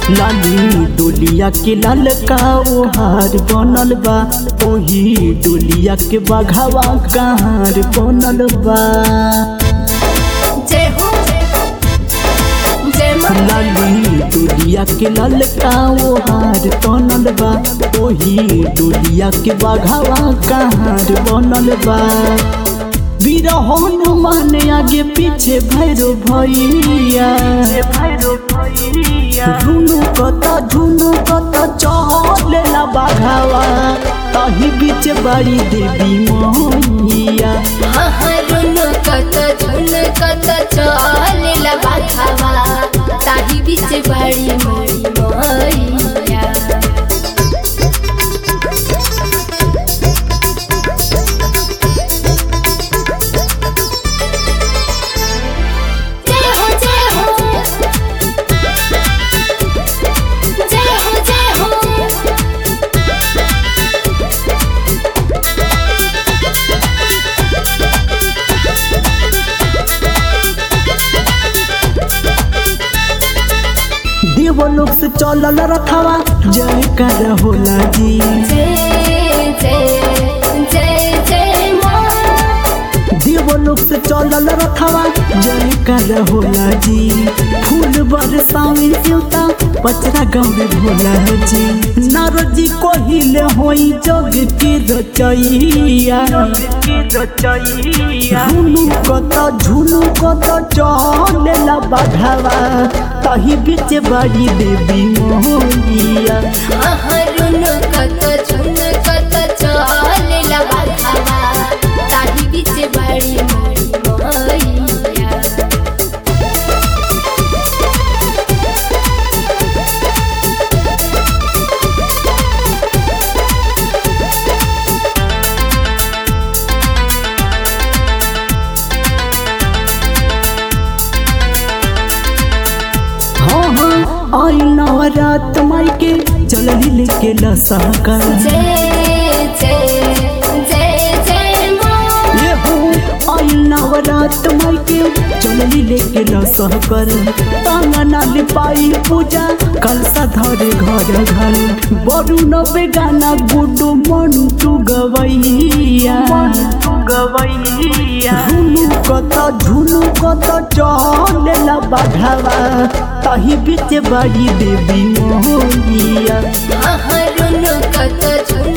लाली डोलिया के लाल का ओहार बनल बा ओही डोलिया के बघावा कहार बनल बा जय हो जय माँ लाली डोलिया के लाल का ओहार बनल बा ओही डोलिया के बघावा कहार बनल बा वीर हनुमान आगे पीछे भैरो भैया झुनु कत झुनु कत चलेला बाघावा तही बीच बड़ी देवी मैया हरुन कत झुन कत चलेला बाघावा ताही बीच बड़ी मरी मैया जय हो जय हो जय हो जय हो देवलोक से चलल रखवा जय कर होला जी जय जय जय जय माँ देवलोक से चलल रखवा जय कर होला जी फूल बरसावे देवता पचरा गावे भोला जी नारजी कोहिले होई जग के रचैया झुनु कत झुनु कत चलेला बाघावा तही बीच बड़ी देवी मोहिया हरुन कत झुन कत चलेला बाघावा ताही बीच बड़ी मरी मैया हाँ हाँ आई नवरात माई के चलली लेके लसाका जय जय जय जय माँ ये हो आई नवरात माई के चलली लेके लसहकर तांगना लिपाई पूजा कलसा धरे घर घर बड़ू नबे गाना गुडू मन तू गवैया गवैया झुनु कत झुनु कत चलेला बाघावा तही बीच बड़ी देवी मोहिया हरुन कत झुन